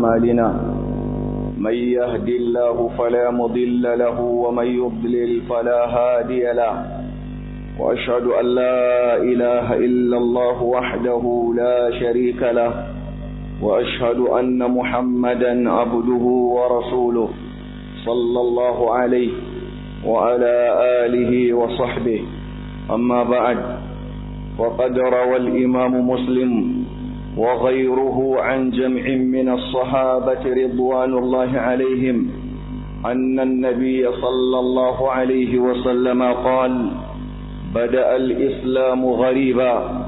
أعمالنا من يهد الله فلا مضل له ومن يضلل فلا هادي له وأشهد أن لا إله إلا الله وحده لا شريك له وأشهد أن محمدا عبده ورسوله صلى الله عليه وعلى آله وصحبه أما بعد وقد روى الإمام مسلم وغيره عن جمع من الصحابة رضوان الله عليهم أن النبي صلى الله عليه وسلم قال بدأ الإسلام غريبا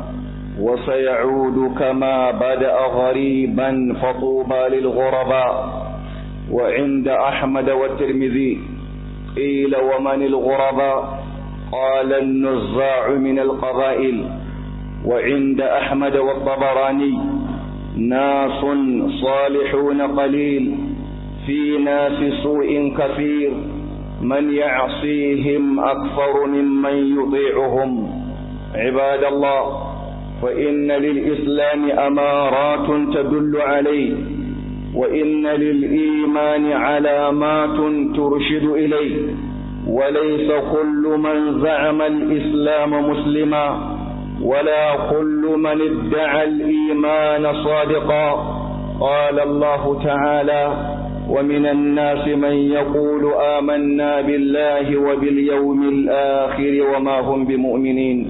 وسيعود كما بدأ غريبا فطوبى للغرباء وعند أحمد والترمذي قيل ومن الغرباء قال النزاع من القبائل وعند أحمد والطبراني ناس صالحون قليل في ناس سوء كثير من يعصيهم أكثر ممن يطيعهم عباد الله فإن للإسلام أمارات تدل عليه وإن للإيمان علامات ترشد إليه وليس كل من زعم الإسلام مسلما ولا كل من ادعى الإيمان صادقا قال الله تعالى ومن الناس من يقول آمنا بالله وباليوم الآخر وما هم بمؤمنين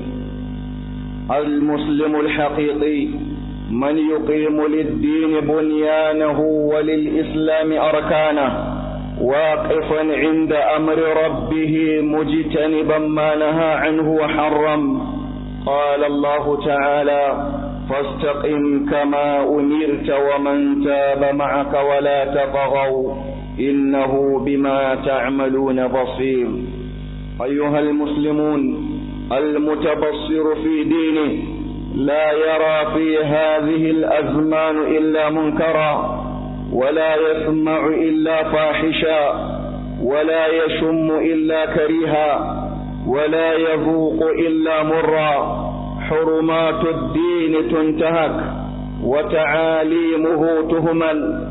المسلم الحقيقي من يقيم للدين بنيانه وللإسلام أركانه واقفا عند أمر ربه مجتنبا ما نهى عنه وحرم قال الله تعالى فاستقم كما أمرت ومن تاب معك ولا تطغوا إنه بما تعملون بصير أيها المسلمون المتبصر في دينه لا يرى في هذه الأزمان إلا منكرا ولا يسمع إلا فاحشا ولا يشم إلا كريها ولا يذوق إلا مرا حرمات الدين تنتهك وتعاليمه تهمل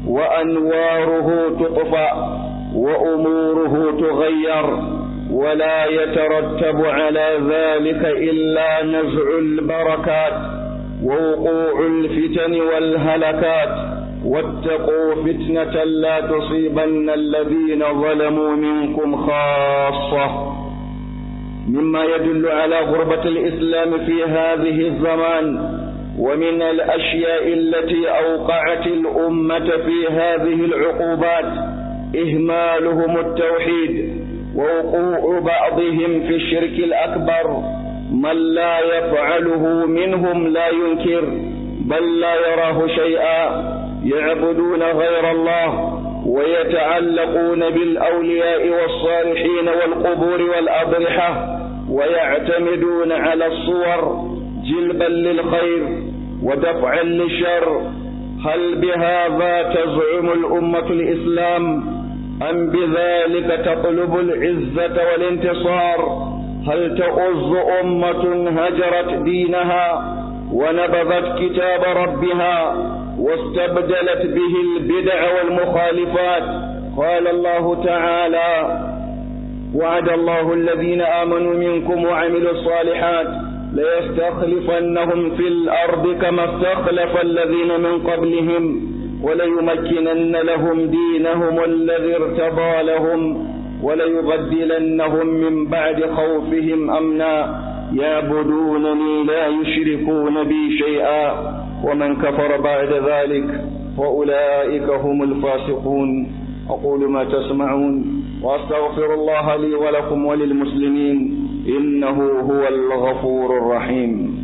وأنواره تطفأ وأموره تغير ولا يترتب على ذلك إلا نزع البركات ووقوع الفتن والهلكات واتقوا فتنة لا تصيبن الذين ظلموا منكم خاصة مما يدل على غربة الإسلام في هذه الزمان ومن الأشياء التي أوقعت الأمة في هذه العقوبات إهمالهم التوحيد ووقوع بعضهم في الشرك الأكبر من لا يفعله منهم لا ينكر بل لا يراه شيئا يعبدون غير الله ويتعلقون بالأولياء والصالحين والقبور والأضرحة ويعتمدون على الصور جلبا للخير ودفعا للشر هل بهذا تزعم الأمة الإسلام أم بذلك تطلب العزة والانتصار هل تؤز أمة هجرت دينها ونبذت كتاب ربها واستبدلت به البدع والمخالفات قال الله تعالى وعد الله الذين آمنوا منكم وعملوا الصالحات ليستخلفنهم في الأرض كما استخلف الذين من قبلهم وليمكنن لهم دينهم الذي ارتضى لهم وليبدلنهم من بعد خوفهم أمنا يعبدونني لا يشركون بي شيئا ومن كفر بعد ذلك فأولئك هم الفاسقون أقول ما تسمعون وأستغفر الله لي ولكم وللمسلمين إنه هو الغفور الرحيم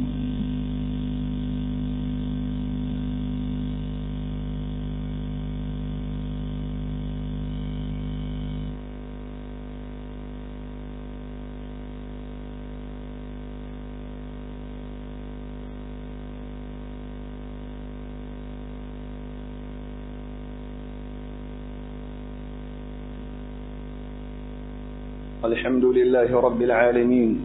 الحمد لله رب العالمين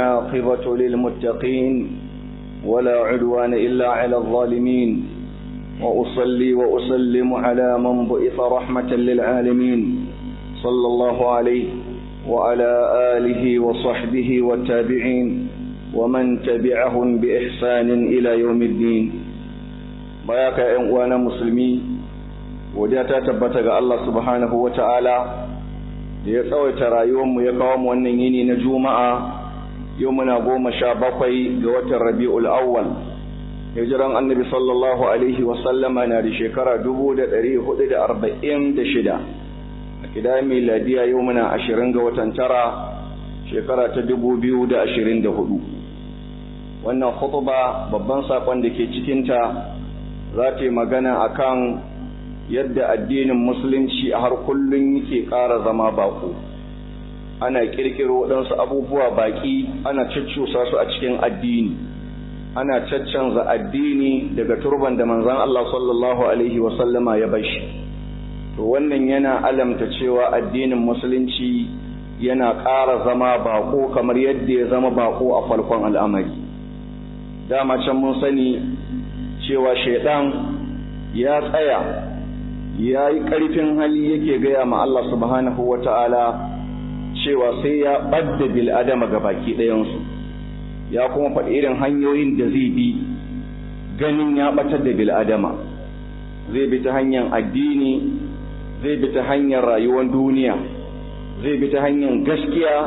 والعاقبة للمتقين ولا عدوان إلا على الظالمين وأصلي وأسلم على من بعث رحمة للعالمين صلى الله عليه وعلى آله وصحبه والتابعين ومن تبعهم بإحسان إلى يوم الدين بياك وانا مسلمي وديتا تبتغى الله سبحانه وتعالى ya tsawaita rayuwarmu ya kawo mu wannan yini na juma'a yau muna goma sha bakwai ga watan rabi'ul awwal hijiran annabi sallallahu alaihi wasallama na da shekara dubu da ɗari hudu da arba'in da shida a kida miladiya yau muna ashirin ga watan tara shekara ta dubu biyu da ashirin da hudu wannan khutuba babban saƙon da ke cikinta za ta yi magana akan yadda addinin musulunci a har kullum yake ƙara zama baƙo ana ƙirƙiro waɗansu abubuwa baƙi ana caccusa su a cikin addini ana caccanza addini daga turban da manzan Allah sallallahu alaihi wasallama ya bashi to wannan yana alamta cewa addinin musulunci yana ƙara zama baƙo kamar yadda ya zama baƙo a farkon al'amari dama can mun sani cewa shaidan ya tsaya ya yi ƙarfin hali yake gaya ma Allah subhanahu wa ta'ala cewa sai ya ɓadda bil'adama ga baki ɗayansu ya kuma faɗi irin hanyoyin da zai bi ganin ya ɓatar da bil'adama zai bi ta hanyar addini zai bi ta hanyar rayuwar duniya zai bi ta hanyar gaskiya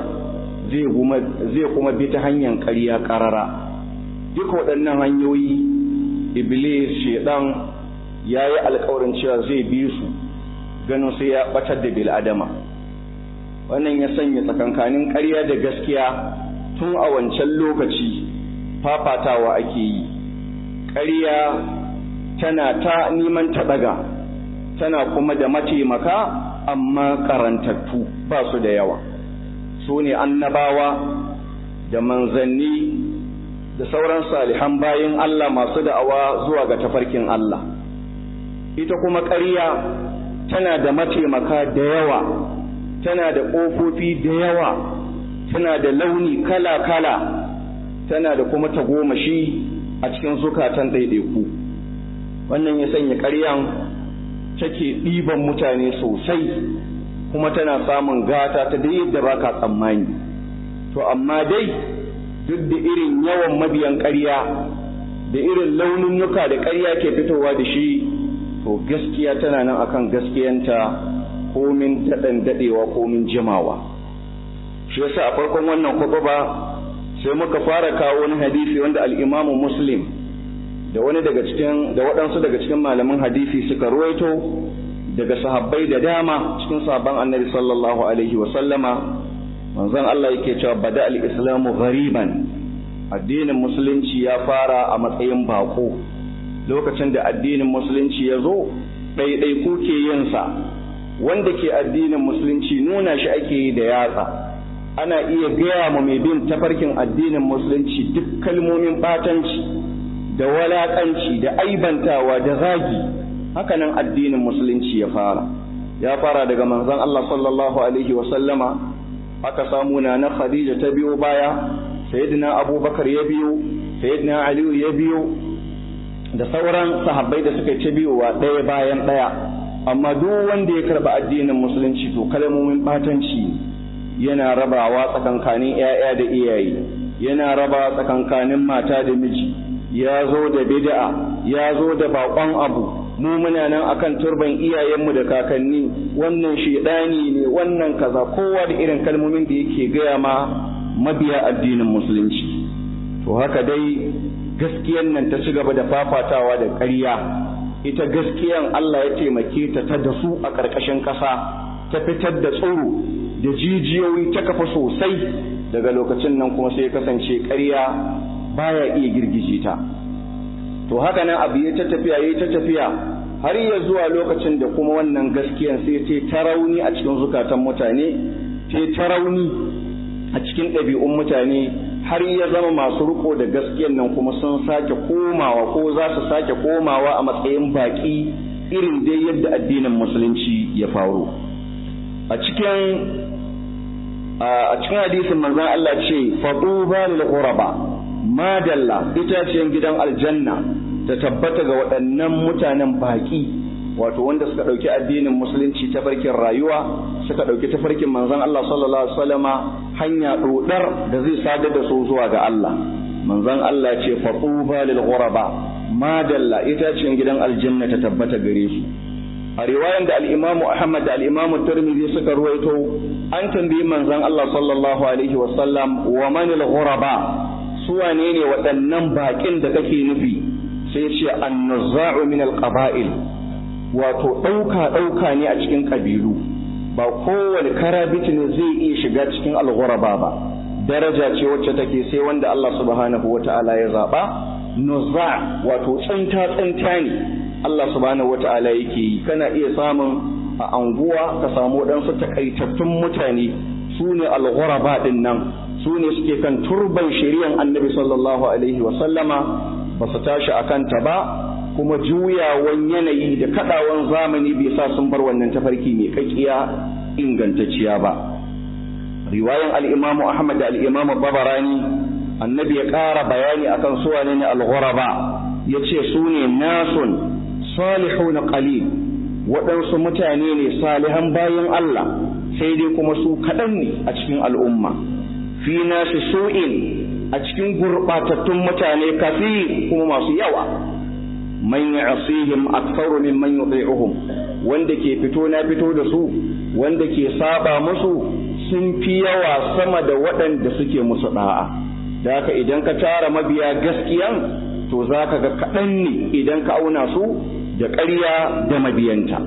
zai kuma bi ta hanyar ƙarya ƙarara duk waɗannan hanyoyi iblis shaidan ya yi alkawarin cewa zai bi su ganin sai ya batar da bil'adama wannan ya sanya tsakankanin ƙarya da gaskiya tun a wancan lokaci fafatawa ake yi ƙarya tana ta neman ta ɗaga tana kuma da mataimaka amma karantattu ba su da yawa su ne annabawa da manzanni da sauran salihan bayin Allah masu da'awa zuwa ga tafarkin Allah ita kuma ƙarya tana da mataimaka da yawa tana da ƙofofi da yawa tana da launi kala-kala tana da kuma tagomashi a cikin zukatan ɗaiɗaiku wannan ya sanya ƙaryan take ɗiban mutane sosai kuma tana samun gata ta da yadda ba ka tsammani to amma dai duk da irin yawan mabiyan ƙarya da irin laununuka da ƙarya ke fitowa da shi to gaskiya tana nan akan gaskiyanta komin daɗan daɗewa komin jimawa shi yasa a farkon wannan ba sai muka fara kawo wani hadisi wanda al'imamu muslim da wani daga cikin da waɗansu daga cikin malaman hadisi suka ruwaito daga sahabbai da dama cikin sahabban annabi sallallahu alaihi wa sallama manzon Allah yake cewa bada al-islamu ghariban addinin musulunci ya fara a matsayin bako lokacin da addinin musulunci ya zo ɗaiɗaiku ke yinsa wanda ke addinin musulunci nuna shi ake yi da yatsa ana iya gaya ma mai bin tafarkin addinin musulunci duk kalmomin ɓatanci da walaƙanci da aibantawa da zagi hakanan addinin musulunci ya fara ya fara daga manzon Allah sallallahu alaihi wa sallama aka samu na na Khadija ta biyo baya sayyidina Abubakar ya biyo sayyidina Aliyu ya biyo da sauran sahabbai da suka ci biyowa ɗaya bayan ɗaya amma duk wanda ya karɓi addinin musulunci to kalmomin ɓatanci yana rabawa tsakankanin 'ya'ya da iyaye yana rabawa tsakankanin mata da miji ya zo da bid'a ya zo da baƙon abu mu muna nan akan turban iyayenmu da kakanni wannan shedani ne wannan kaza kowa da irin kalmomin da yake gaya ma mabiya addinin musulunci to haka dai gaskiyan nan ta ci gaba da fafatawa da ƙarya ita gaskiyan Allah ya taimake ta ta da su a ƙarƙashin ƙasa ta fitar da tsoro da jijiyoyi ta kafa sosai daga lokacin nan kuma sai ya kasance ƙarya baya iya girgije ta to haka nan abu ya ta tafiya ya ta tafiya har ya zuwa lokacin da kuma wannan gaskiyan sai ta ta rauni a cikin zukatan mutane ta ta rauni a cikin ɗabi'un mutane har ya zama masu riko da gaskiyan nan kuma sun sake komawa ko za su sake komawa a matsayin baƙi irin dai yadda addinin musulunci ya faru a cikin a cikin hadisin manzon Allah ce faduba lil ghuraba madalla itaciyar gidan aljanna ta tabbata ga waɗannan mutanen baƙi wato wanda suka ɗauki addinin musulunci ta farkin rayuwa suka ɗauki ta farkin manzon Allah sallallahu alaihi wasallama hanya ɗodar da zai sadar da su zuwa ga Allah manzon Allah ce fatuba lil ghuraba madalla ita ce gidan aljanna ta tabbata gare su a riwayan da al-Imam Ahmad da al-Imam Tirmidhi suka ruwaito an tambayi manzon Allah sallallahu alaihi wasallam wa man al-ghuraba su wane ne waɗannan baƙin da kake nufi sai ce an-nuzza'u min al-qaba'il wato ɗauka ɗauka ne a cikin ƙabilu ba kowane karabiti ne zai iya shiga cikin al-ghuraba ba daraja ce wacce take sai wanda Allah subhanahu wata'ala ya zaba nuzza wato tsinta tsinta ne Allah subhanahu wata'ala yake yi kana iya samun a anguwa ka samu waɗansu takaitattun mutane su ne al-ghuraba din nan su ne suke kan turban shari'an annabi sallallahu alaihi wa sallama ba su tashi akan ta ba kuma juyawan yanayi da kadawan zamani bai sa sun bar wannan tafarki mai kakkiya ingantacciya ba riwayan al-imamu ahmad da al-imamu babarani annabi ya ƙara bayani akan su wane ne al-ghuraba yace su ne nasun salihun qalil waɗansu mutane ne salihan bayan Allah sai dai kuma su kaɗan ne a cikin al'umma fi nasu su'in a cikin gurɓatattun mutane kafi kuma masu yawa man ya'sihim aktharu mimman yuti'uhum wanda ke fito na fito da su wanda ke saba musu sun fi yawa sama da waɗanda suke musu da'a da haka idan ka tara mabiya gaskiyan to za ka ga kaɗan ne idan ka auna su da ƙarya da mabiyanta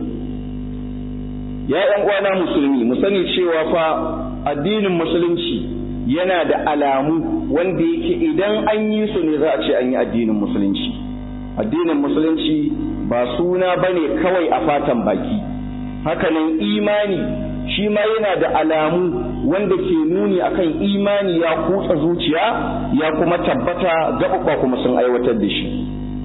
ya ‘yan uwana musulmi mu sani cewa fa addinin musulunci yana da alamu wanda yake idan an yi su ne za a ce an yi addinin musulunci addinin musulunci ba suna bane kawai a fatan baki hakanan imani shi ma yana da alamu wanda ke nuni akan imani ya kutsa zuciya ya kuma tabbata gaɓaɓa kuma sun aiwatar da shi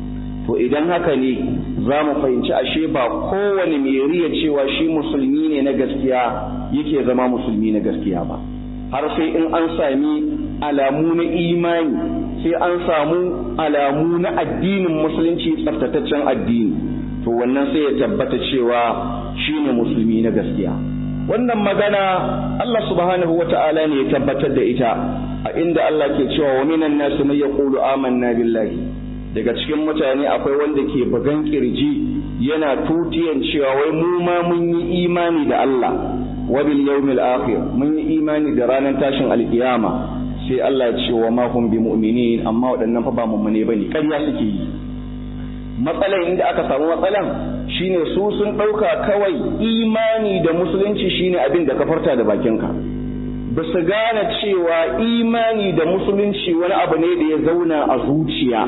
to idan haka ne za mu fahimci ashe ba kowane mai riya cewa shi musulmi ne na gaskiya yake zama musulmi na gaskiya ba har sai in an sami alamu na imani sai an samu alamu na addinin musulunci tsaftataccen addini to wannan sai ya tabbata cewa shine musulmi na gaskiya wannan magana Allah subhanahu wata'ala ne ya tabbatar da ita a inda Allah ke cewa wa minan nasu mai yaqulu amanna billahi daga cikin mutane akwai wanda ke bugan kirji yana tutiyan cewa wai mu ma mun yi imani da Allah wa bil yawmil akhir mun yi imani da ranar tashin alkiyama sai Allah ya ce wa ma hum bi mu'minin amma waɗannan fa ba mummune bane ƙarya suke yi matsalan inda aka samu matsalan shine su sun ɗauka kawai imani da musulunci shine abin da ka farta da bakinka ba su gane cewa imani da musulunci wani abu ne da ya zauna a zuciya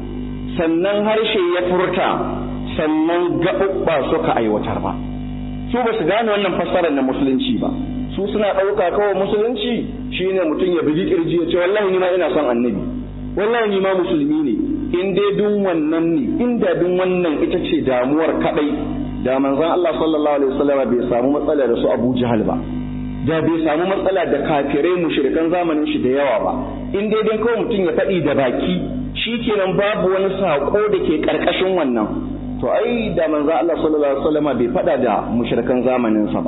sannan harshe ya furta sannan gaɓuɓɓa suka aiwatar ba su ba su gane wannan fassarar na musulunci ba su suna ɗauka kawai musulunci shine mutum ya bugi kirji ya ce wallahi ni ma ina son annabi wallahi ni ma musulmi ne in dai dun wannan ne inda dun wannan ita ce damuwar kadai da manzon Allah sallallahu alaihi wasallam bai samu matsala da su Abu Jahal ba da bai samu matsala da kafirai mushrikan zamanin shi da yawa ba in dai dan kawai mutum ya faɗi da baki shikenan babu wani sako da ke karkashin wannan to ai da manzon Allah sallallahu alaihi wasallam bai faɗa da mushrikan zamanin sa ba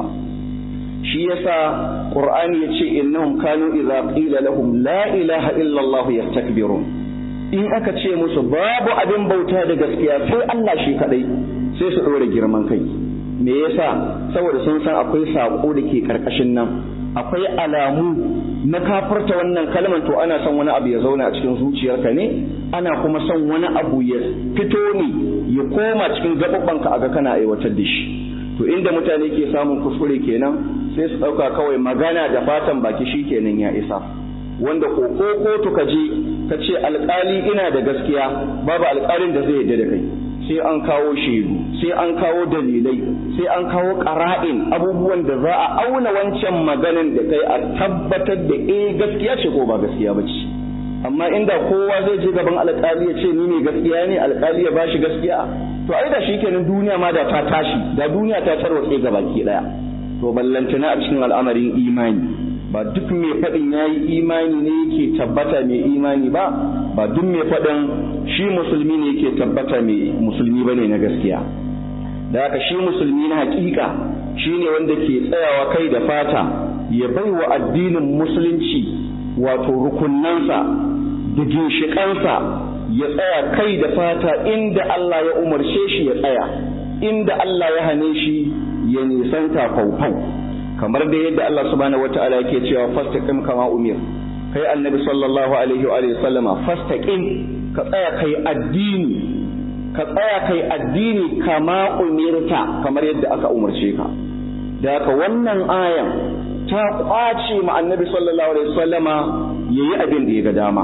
shi yasa qur'ani yace innahum kanu idza qila lahum la ilaha illa allah yastakbirun in aka ce musu babu abin bauta da gaskiya sai Allah shi kadai sai su dore girman kai me yasa saboda sun san akwai sako da ke karkashin nan akwai alamu na kafarta wannan kalmar to ana son wani abu ya zauna a cikin zuciyarka ne ana kuma son wani abu ya fito ne ya koma cikin gaɓaɓɓanka a ga kana aiwatar da shi to inda mutane ke samun kuskure kenan sai su ɗauka kawai magana da fatan baki shi kenan ya isa wanda ko kotu ka je ka ce alƙali ina da gaskiya babu alƙalin da zai yarda da kai sai an kawo shaidu sai an kawo dalilai sai an kawo ƙara'in abubuwan da za a auna wancan maganan da kai a tabbatar da eh gaskiya ce ko ba gaskiya ba ce amma inda kowa zai je gaban alƙali ya ce ni ne gaskiya ne alƙali ya bashi gaskiya to ai da shikenan duniya ma da ta tashi da duniya ta tarwatse ga baki daya to ballantana a cikin al'amarin imani ba duk mai faɗin ya yi imani ne yake tabbata mai imani ba ba duk mai faɗin shi musulmi ne yake tabbata mai musulmi ba ne na gaskiya da haka shi musulmi na hakika shi ne wanda ke tsayawa kai da fata ya bai wa addinin musulunci wato rukunansa da ginshiƙansa ya tsaya kai da fata inda Allah ya umarce shi ya tsaya inda Allah ya hane shi ya nisanta faufau kamar da yadda Allah subhanahu wata'ala yake cewa fastaqim kama umir kai annabi sallallahu alaihi wa sallama fastaqim ka tsaya kai addini ka tsaya kai addini kama umirta kamar yadda aka umarce ka da haka wannan ayan ta kwace ma annabi sallallahu alaihi wasallama yayi abin da ya ga dama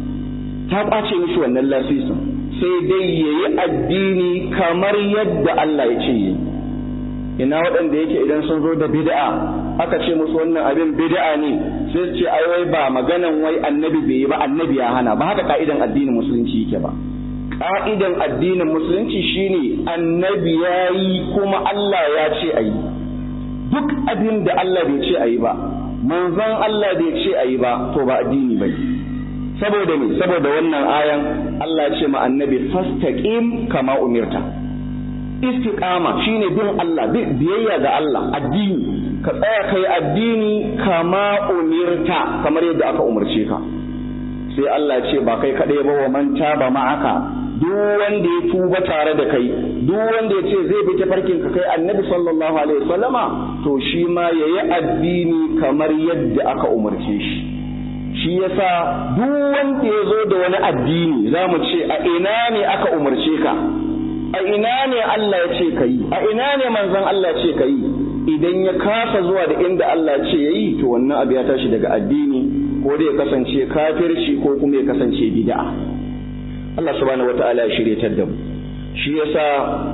ta kwace mishi wannan lasisin sai dai yayi addini kamar yadda Allah ya ce yi ina waɗanda yake idan sun zo da bid'a aka ce musu wannan abin bid'a ne sai su ce ai wai ba maganan wai annabi bai yi ba annabi ya hana ba haka ka'idan addinin musulunci yake ba ka'idan addinin musulunci shine annabi ya yi kuma Allah ya ce a yi duk abin da Allah bai ce a yi ba manzon Allah bai ce a yi ba to ba addini ba saboda me saboda wannan ayan Allah ya ce ma annabi fastaqim kama umirta istiqama shine bin Allah biyayya ga Allah addini ka tsaya kai addini kama umirta kamar yadda aka umarce ka sai Allah ya ce ba kai kadai ba wa man taba ma'aka duk wanda ya tuba tare da kai duk wanda ya ce zai bi tafarkin ka kai annabi sallallahu alaihi wasallama to shi ma yayi addini kamar yadda aka umarce shi shi yasa duk wanda ya zo da wani addini za mu ce a ina ne aka umarce ka a ina ne Allah ya ce ka yi a ina ne manzon Allah ya ce ka yi idan ya kasa zuwa da inda Allah ya ce ya yi to wannan abu ya tashi daga addini ko da ya kasance kafirci ko kuma ya kasance bid'a Allah subhanahu wata'ala ya shiryatar da mu shi yasa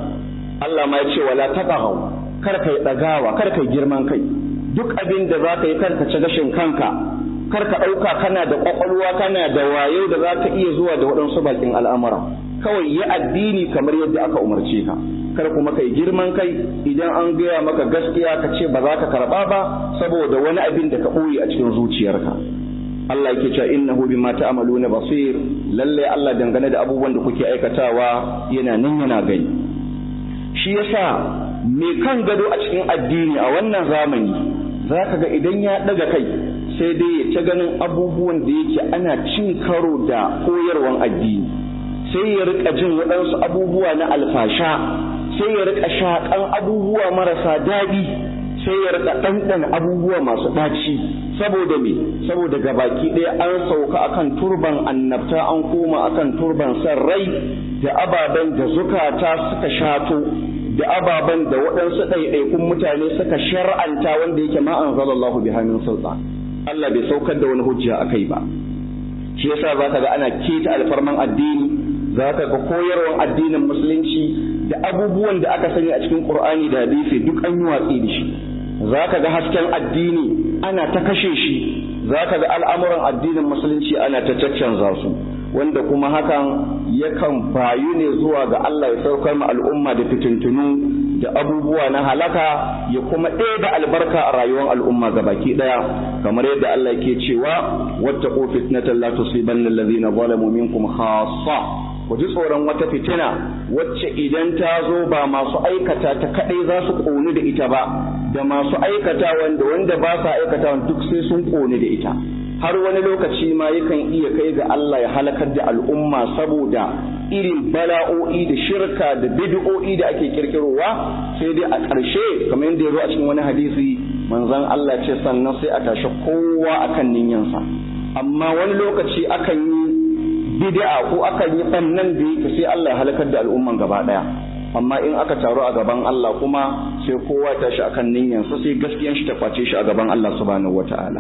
Allah ma ya ce wala taqahu kar kai dagawa kar kai girman kai duk abin da za ka yi kar ka ci gashin kanka kar ka ɗauka kana da ƙwaƙwalwa kana da wayo da za ka iya zuwa da waɗansu bakin al'amura kawai yi addini kamar yadda aka umarce ka kar kuma kai girman kai idan an gaya maka gaskiya ka ce ba za ka karɓa ba saboda wani abin da ka ɓoye a cikin zuciyarka Allah yake cewa innahu bima ta'maluna basir lalle Allah dangane da abubuwan da kuke aikatawa yana nan yana gani shi yasa me kan gado a cikin addini a wannan zamani zaka ga idan ya daga kai sai dai ya ta ganin abubuwan da yake ana cin karo da koyarwan addini sai ya rika jin waɗansu abubuwa na alfasha sai ya rika shaƙan abubuwa marasa daɗi sai ya rika ɗanɗan abubuwa masu ɗaci saboda me saboda gabaki ɗaya an sauka akan turban annabta an koma akan turban san rai da ababen da zukata suka shato da ababen da waɗansu ɗaiɗaikun mutane suka shar'anta wanda yake ma anzalallahu bi hannun sultan Allah bai saukar da wani hujja akai ba shi yasa zaka ga ana keta alfarman addini zaka ga koyarwan addinin musulunci da abubuwan da aka sani a cikin Qur'ani da hadisi duk an yi watsi da shi zaka ga hasken addini ana ta kashe shi zaka ga al'amuran addinin musulunci ana ta caccanza su wanda kuma hakan yakan bayu ne zuwa ga Allah ya saukar ma al'umma da fitintunu da abubuwa na halaka ya kuma ɗaya da albarka a rayuwar al'umma ga baki ɗaya kamar yadda Allah yake cewa wattaqu fitnatan la tusibanna alladhina zalamu minkum khassa ku ji tsoron wata fitina wacce idan ta zo ba masu aikata ta kadai za su ƙoni da ita ba da masu aikata wanda wanda ba sa aikata duk sai sun ƙoni da ita har wani lokaci ma yakan iya kai ga Allah ya halakar da al'umma saboda irin bala'o'i da shirka da bid'o'i da ake kirkirowa sai dai a ƙarshe kamar yadda ya zo a cikin wani hadisi manzon Allah ce sannan sai a tashi kowa akan ninyansa amma wani lokaci akan yi bid'a ko akan yi bannan da yake sai Allah ya halakar da al'umman gaba daya amma in aka taru a gaban Allah kuma sai kowa tashi akan ninyansa sai gaskiyan shi ta kwace shi a gaban Allah subhanahu wataala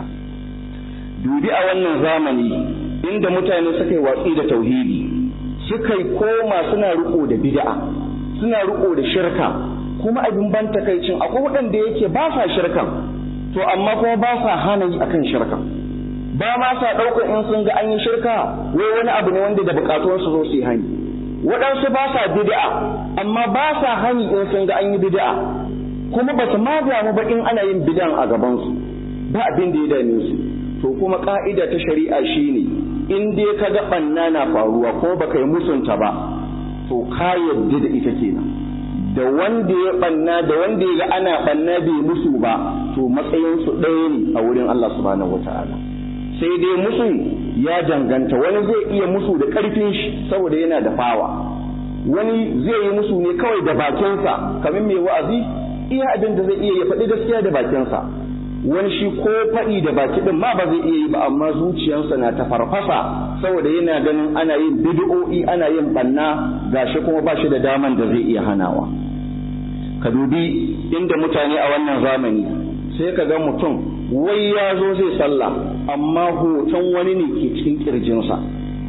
dubi a wannan zamani inda mutane suka yi watsi da tauhidi suka yi koma suna riko da bid'a suna riko da shirka kuma abin ban takaicin akwai waɗanda yake ba sa shirkan to amma kuma ba sa hana yi akan shirkan ba ma sa ɗaukar in sun ga an yi shirka wai wani abu ne wanda da bukatuwar su zo su yi hani waɗansu ba sa bid'a amma ba sa hani in sun ga an yi bid'a kuma ba su ma damu ba in ana yin bid'an a gabansu ba abin da ya dame su to kuma ka'ida ta shari'a shine in dai ka ga banna na faruwa ko baka yi musunta ba to ka yadda da ita kenan da wanda ya banna da wanda ya ga ana banna bai musu ba to matsayin su ɗaya ne a wurin Allah subhanahu wataala sai dai musu ya danganta wani zai iya musu da ƙarfin shi saboda yana da fawa wani zai yi musu ne kawai da bakinsa kamar mai wa'azi iya abin da zai iya ya faɗi gaskiya da bakinsa wani shi ko faɗi da baki ɗin ma ba zai iya yi ba amma zuciyarsa na ta farfasa saboda yana ganin ana yin bid'o'i ana yin banna gashi kuma ba shi da daman da zai iya hanawa ka dubi inda mutane a wannan zamani sai ka ga mutum wai ya zo zai sallah amma hoton wani ne ke cikin kirjinsa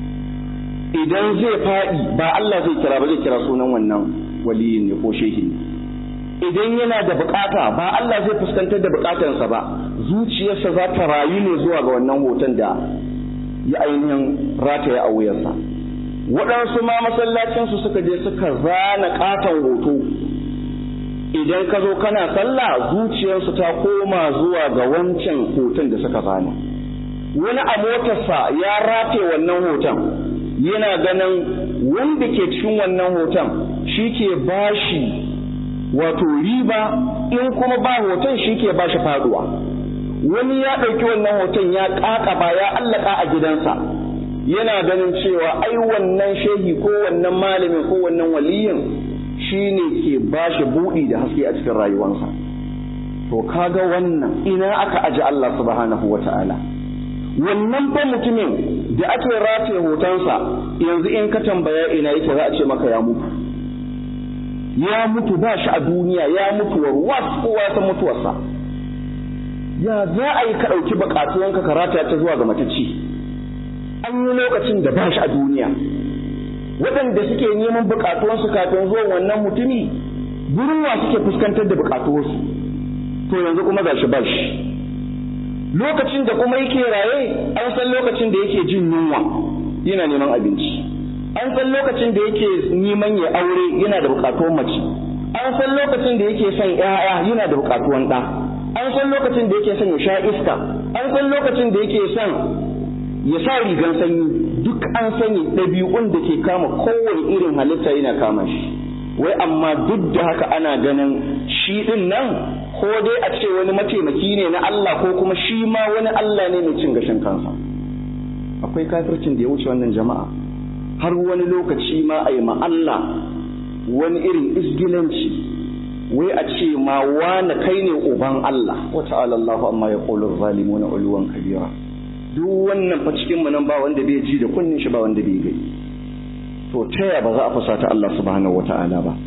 idan zai faɗi ba Allah zai kira ba zai kira sunan wannan waliyin ne ko shehi ne idan yana da bukata ba Allah zai fuskantar da bukatarsa ba zuciyarsa za ta rayu ne zuwa ga wannan hoton da ya ainihin rataya a wuyarsa waɗansu ma masallacinsu suka je suka zana katon hoto idan ka zo kana sallah zuciyarsu ta koma zuwa ga wancan hoton da suka zana wani a motarsa ya rataye wannan hoton yana ganin wanda ke cikin wannan hoton shi ke bashi wato riba in kuma ba hoton shi ke ba shi faduwa wani ya ɗauki wannan hoton ya ƙaƙaba ya allaka a gidansa yana ganin cewa ai wannan shehi ko wannan malamin ko wannan waliyin shi ne ke ba shi buɗi da haske a cikin rayuwarsa to kaga wannan ina aka aji Allah subhanahu wa ta'ala wannan fa mutumin da ake rataye hotonsa yanzu in ka tambaya ina yake za a ce maka ya mutu ya mutu ba shi a duniya ya mutu warwas kowa san mutuwarsa ya za a yi ka ɗauki buƙatuwanka ka rataya ta zuwa ga matacci an yi lokacin da ba shi a duniya waɗanda suke neman buƙatuwansu kafin zuwan wannan mutumi gurin wa suke fuskantar da buƙatuwarsu to yanzu kuma ga shi ba shi lokacin da kuma yake raye an san lokacin da yake jin yunwa yana neman abinci an san lokacin da yake neman ya aure yana da bukatuwan mace an san lokacin da yake son ƴaƴa yana da bukatuwan ɗa an san lokacin da yake son ya sha iska an san lokacin da yake son ya sa rigan sanyi duk an sani ɗabi'un da ke kama kowane irin halitta yana kama shi wai amma duk da haka ana ganin shi ɗin nan ko dai a ce wani mataimaki ne na Allah ko kuma shi ma wani Allah ne mai cin gashin kansa akwai kafircin da ya wuce wannan jama'a har wani lokaci ma a yi ma Allah wani irin isgilanci wai a ce ma wani kai ne uban Allah wa ta'ala Allahu amma ya qulu zalimuna uluwan kabira duk wannan fa cikin mu nan ba wanda bai ji da kunnin shi ba wanda bai gani to taya ba za a fusata Allah subhanahu wata'ala ba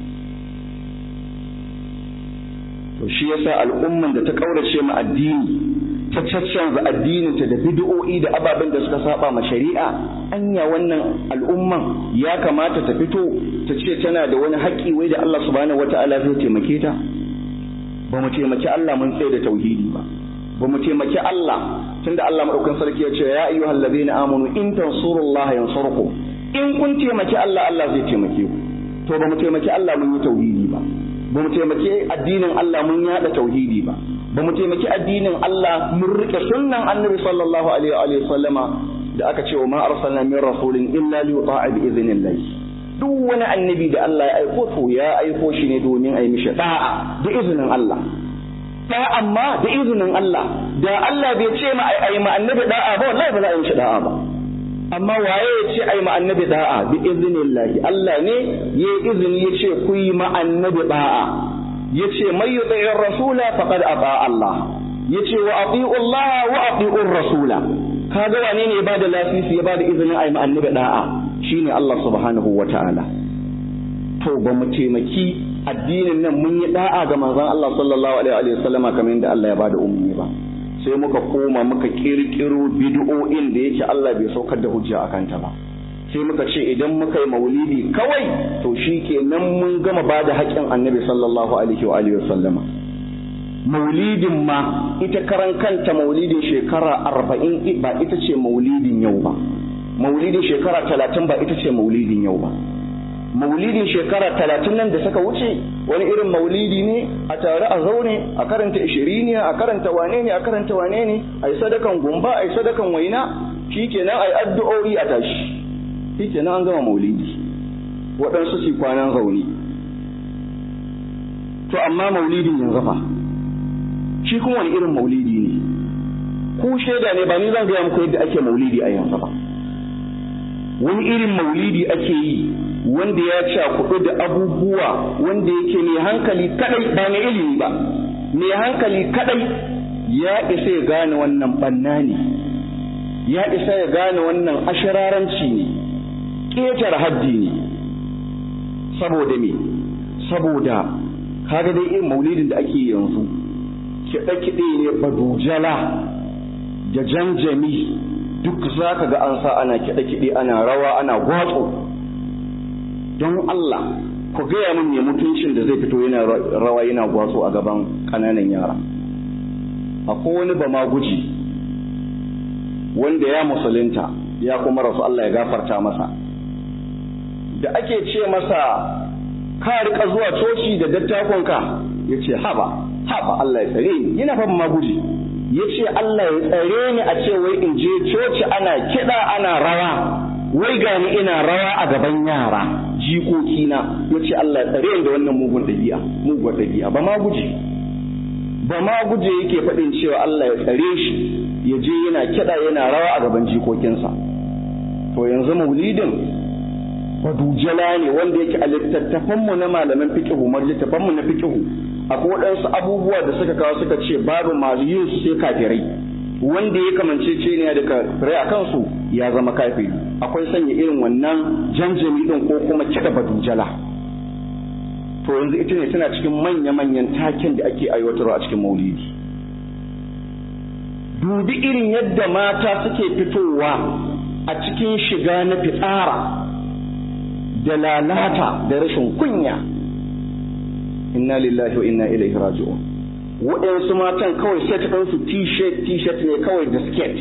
to shi yasa al'umman da ta kaurace ma addini ta caccanza addininta da bid'o'i da ababen da suka saba ma shari'a anya wannan al'umman ya kamata ta fito ta ce tana da wani haƙƙi wai da Allah subhanahu wata'ala zai taimake ta ba mu taimaki Allah mun tsaye da tauhidi ba ba mu taimaki Allah tunda Allah madaukakin sarki ya ce ya ayyuhal ladina amanu in tansurullaha yansurkum in kun taimaki Allah Allah zai taimake ku to ba mu taimaki Allah mun yi tauhidi ba ba mu taimaki addinin Allah mun yada tauhidi ba ba mu taimaki addinin Allah mun rike sunnan annabi sallallahu alaihi wa sallama da aka ce wa ma arsalna min rasulin illa li yuta'a bi idhnillah duk wani annabi da Allah ya aiko to ya aiko shi ne domin a yi mishi da'a da izinin Allah da'a amma da izinin Allah da Allah bai ce ma ai ma annabi da'a ba wallahi ba za a yi mishi da'a ba amma waye ya ce ai ma annabi da'a bi idhnillahi Allah ne ya izini ya ce ku yi ma annabi da'a ya ce mai yuti'ir rasula faqad ata Allah ya ce wa ati'u Allah wa ati'ur rasula kaga wane ne ya bada lasisi ya bada izinin ai ma annabi da'a shine Allah subhanahu wa ta'ala to ba mu taimaki addinin nan mun yi da'a ga manzon Allah sallallahu alaihi wa sallama kamar yadda Allah ya bada umarni ba sai muka koma muka kirkiro bid'o'in da yake Allah bai saukar da hujja akan ta ba sai muka ce idan muka yi maulidi kawai to shi kenan mun gama ba da haƙƙin annabi sallallahu alaihi wa alihi sallama maulidin ma ita karan kanta maulidin shekara arba'in ba ita ce maulidin yau ba maulidin shekara talatin ba ita ce maulidin yau ba maulidin shekara talatin nan da suka wuce wani irin maulidi ne a tare a zaune a karanta ishiriniya a karanta wane ne a karanta wane ne a yi sadakan gumba a yi sadakan waina shi kenan a yi addu'o'i a tashi shi kenan an gama maulidi waɗansu su kwanan zaune to amma maulidin yanzu fa shi kuma wani irin maulidi ne ku shaida ne ba ni zan gaya muku yadda ake maulidi a yanzu ba wani irin maulidi ake yi wanda ya cakuɗu da abubuwa wanda yake mai hankali kadai ba mai ilimi ba mai hankali kadai ya isa ya gane wannan banna ne ya isa ya gane wannan ashiraranci ne ƙetar haddi ne saboda me saboda kaga dai irin maulidin da ake yanzu kiɗe-kiɗe ne badujala da janjami duk za ka ga an sa ana kiɗe-kiɗe ana rawa ana gwatso don Allah ku gaya min ne mutuncin da zai fito yana rawa yana gwatso a gaban ƙananan yara akwai wani ba ma guji wanda ya musulunta ya kuma rasu Allah ya gafarta masa da ake ce masa ka rika zuwa coci da dattakonka ya ce haba haba Allah ya tsare ni yana fa ma guji ya ce Allah ya tsare ni a ce wai in je coci ana kiɗa ana rawa wai gani ina rawa a gaban yara jikokina ya ce Allah ya tsare ni da wannan mugun ɗabi'a mugun ɗabi'a ba ma guje ba ma guje yake faɗin cewa Allah ya tsare shi ya je yana kiɗa yana rawa a gaban jikokinsa to yanzu maulidin badujala ne wanda yake a littattafanmu na malaman fiqihu mar littattafanmu na fiqihu akwai waɗansu abubuwa da suka kawo suka ce babu masu yin su sai kafirai wanda ya kamance ce ne da kafirai a kansu ya zama kafiri akwai sanya irin wannan janjami din ko kuma kiɗa badujala to yanzu ita ne tana cikin manya-manyan taken da ake aiwatarwa a cikin maulidi dubi irin yadda mata suke fitowa a cikin shiga na fitsara da lalata da rashin kunya inna lillahi wa inna ilaihi raji'un waɗansu matan kawai set ɗinsu t-shirt t-shirt ne kawai da skirt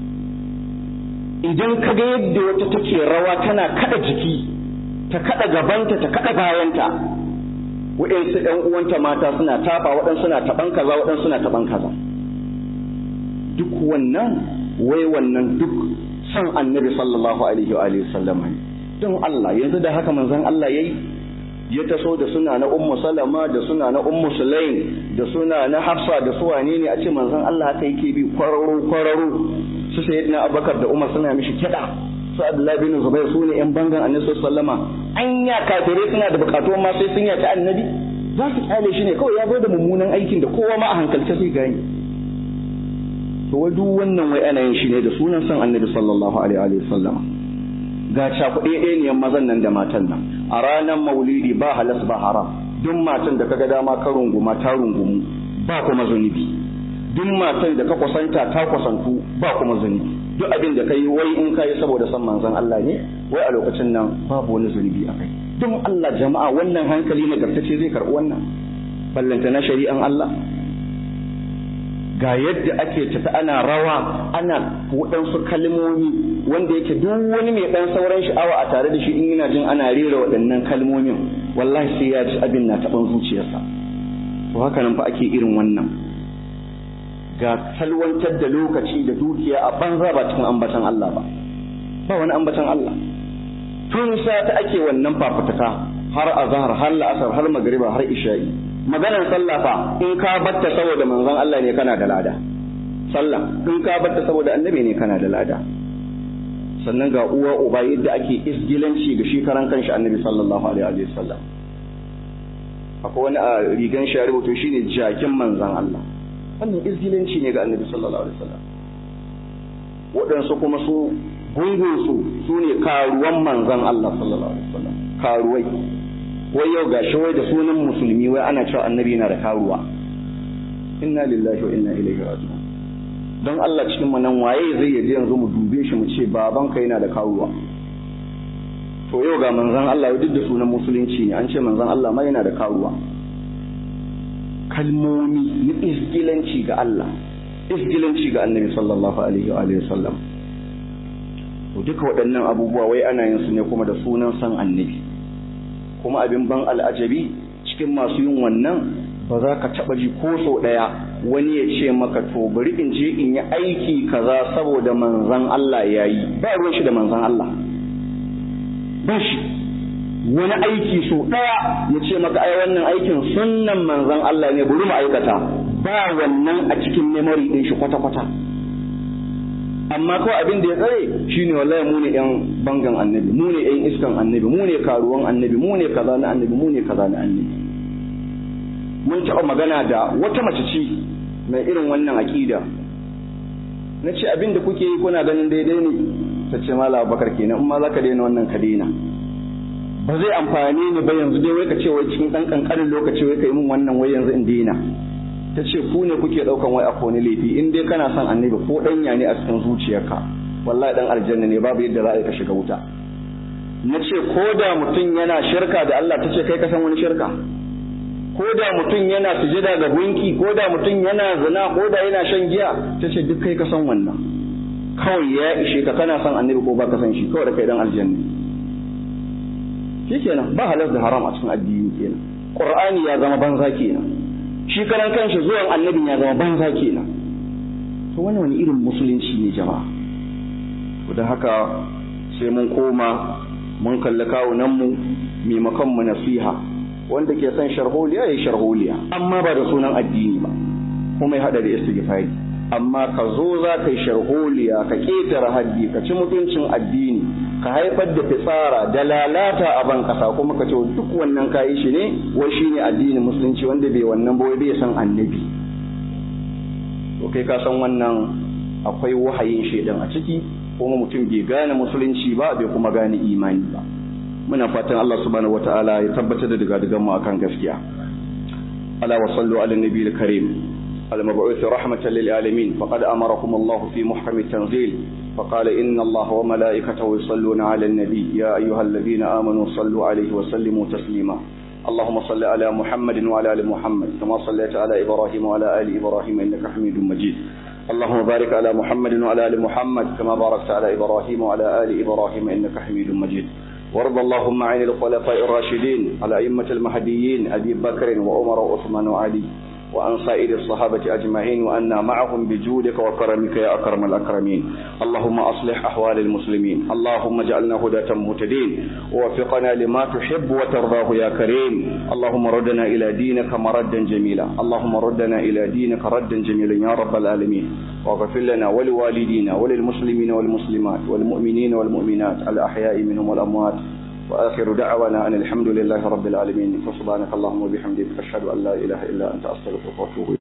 idan ka ga yadda wata take rawa tana kada jiki ta kada gabanta ta kada bayanta waɗansu ɗan uwanta mata suna tafa waɗansu na taɓan kaza waɗansu na taɓan kaza duk wannan wai wannan duk san annabi sallallahu alaihi wa alihi sallam don Allah yanzu da haka manzon Allah yayi ya taso da suna na ummu salama da suna na ummu sulaim da suna na hafsa da su wane ne a ce manzon Allah haka yake bi kwararo kwararo su sayyidina abubakar da umar suna mishi kiɗa su abdullahi bin zubair su ne yan bangan annabi sallama anya kafirai suna da bukatu ma sai sun yaci annabi za su kyale shi ne kawai ya zo da mummunan aikin da kowa ma a hankalce sai gani to wai duk wannan wai ana yin shi ne da sunan san annabi sallallahu alaihi wa sallam ga cakuɗe ɗaya mazan nan da matan nan a ranar maulidi ba halas ba haram duk matan da kaga dama ka runguma ta rungumu ba kuma zunubi duk matan da ka kusanta ta kusantu ba kuma zunubi duk abin da kai wai in kai saboda san manzon Allah ne wai a lokacin nan babu wani zunubi a kai don Allah jama'a wannan hankali nagartacce zai karɓi wannan ballanta na shari'an Allah ga yadda ake tafi ana rawa ana waɗansu kalmomi wanda yake duk wani mai ɗan sauran sha'awa a tare da shi in yana jin ana rera waɗannan kalmomin wallahi sai ya ji abin na taɓan zuciyarsa to haka nan fa ake irin wannan ga salwantar da lokaci da dukiya a banza ba cikin ambatan Allah ba ba wani ambatan Allah tun ta ake wannan fafutuka har azhar har la'asar har magriba har isha'i maganar sallah fa in ka batta saboda manzon Allah ne kana da lada sallah in ka batta saboda annabi ne kana da lada sannan ga uwa uba yadda ake isgilanci ga shi karan kanshi annabi sallallahu alaihi wa sallam akwai wani a rigan shi rubuto shine jakin manzon Allah wannan isgilanci ne ga annabi sallallahu alaihi wa sallam waɗansu kuma su gungun su su ne karuwan manzon Allah sallallahu alaihi wa sallam karuwai wai yau gashi wai da sunan musulmi wai ana cewa annabi yana da karuwa inna lillahi wa inna ilaihi raji'un don Allah cikin mu nan waye zai yaje yanzu mu dube shi mu ce baban ka yana da karuwa to yau ga manzon Allah duk da sunan musulunci ne an ce manzon Allah ma yana da karuwa kalmomi na isgilanci ga Allah isgilanci ga annabi sallallahu alaihi wa alihi sallam to duka waɗannan abubuwa wai ana yin su ne kuma da sunan san annabi kuma abin ban al'ajabi cikin masu yin wannan ba za ka taɓa ji ko sau ɗaya wani ya ce maka to bari in je in yi aiki kaza saboda manzan Allah ya yi ba ruwan shi da manzan Allah ba shi wani aiki so ɗaya ya ce maka ai wannan aikin sunnan manzan Allah ne bari mu aikata ba wannan a cikin memory ɗin shi kwata-kwata amma kawai abin da ya tsare shine wallahi mu ne yan bangan annabi mu ne yan iskan annabi mu ne karuwan annabi mu ne kaza na annabi mu ne kaza na annabi mun taɓa magana da wata mace ce mai irin wannan aƙida na ce abin da kuke yi kuna ganin daidai ne ta ce mala bakar kenan in ma za ka daina wannan ka daina ba zai amfani ni ba yanzu dai wai ka ce wai cikin ɗan ƙanƙanin lokaci wai ka yi min wannan wai yanzu in daina ta ce ku ne kuke ɗaukan wai a kone laifi in dai kana son annabi ko ɗanya ne a cikin zuciyarka wallahi ɗan aljanna ne babu yadda za a yi ka shiga wuta na ce ko da mutum yana shirka da Allah ta ce kai ka san wani shirka ko da mutum yana sujada ga gunki ko da mutum yana zina ko da yana shan giya ta ce duk kai ka san wannan kawai ya ishe ka kana son annabi ko ba ka san shi kawai da kai dan aljanna shi kenan ba halar da haram a cikin addini kenan qur'ani ya zama banza kenan shi karan kanshi zuwan annabin ya zama banza kenan to wannan wani irin musulunci ne jama'a to da haka sai mun koma mun kalli kawunan mu maimakon mu nasiha wanda ke son sharholiya ya sharholiya amma ba da sunan addini ba kuma ya hada da istighfari amma ka zo za ka yi sharholiya ka ketare haddi ka ci mutuncin addini ka haifar da fitsara da lalata a ban kasa kuma ka ce duk wannan kayi shi ne wai shine addinin musulunci wanda bai wannan ba bai san annabi to kai ka san wannan akwai wahayin shaidan a ciki kuma mutum bai gane musulunci ba bai kuma gane imani ba muna fatan Allah subhanahu wataala ya tabbatar da digadigan mu akan gaskiya ala wa sallu ala nabiyil karim المبعوث رحمة للعالمين فقد أمركم الله في محكم التنزيل فقال إن الله وملائكته يصلون على النبي يا أيها الذين آمنوا صلوا عليه وسلموا تسليما اللهم صل على محمد وعلى آل محمد كما صليت على إبراهيم وعلى آل إبراهيم إنك حميد مجيد اللهم بارك على محمد وعلى آل محمد كما باركت على إبراهيم وعلى آل إبراهيم إنك حميد مجيد وارض اللهم عن الخلفاء الراشدين على أئمة المهديين أبي بكر وعمر وعثمان وعلي وعن سائر الصحابة أجمعين وأنا معهم بجودك وكرمك يا أكرم الأكرمين اللهم أصلح أحوال المسلمين اللهم اجعلنا هداة مهتدين ووفقنا لما تحب وترضاه يا كريم اللهم ردنا إلى دينك مردا جميلا اللهم ردنا إلى دينك ردا جميلا يا رب العالمين واغفر لنا ولوالدينا وللمسلمين والمسلمات والمؤمنين والمؤمنات الأحياء منهم والأموات وآخر دعوانا أن الحمد لله رب العالمين فسبحانك اللهم وبحمدك أشهد أن لا إله إلا أنت أستغفرك وأتوب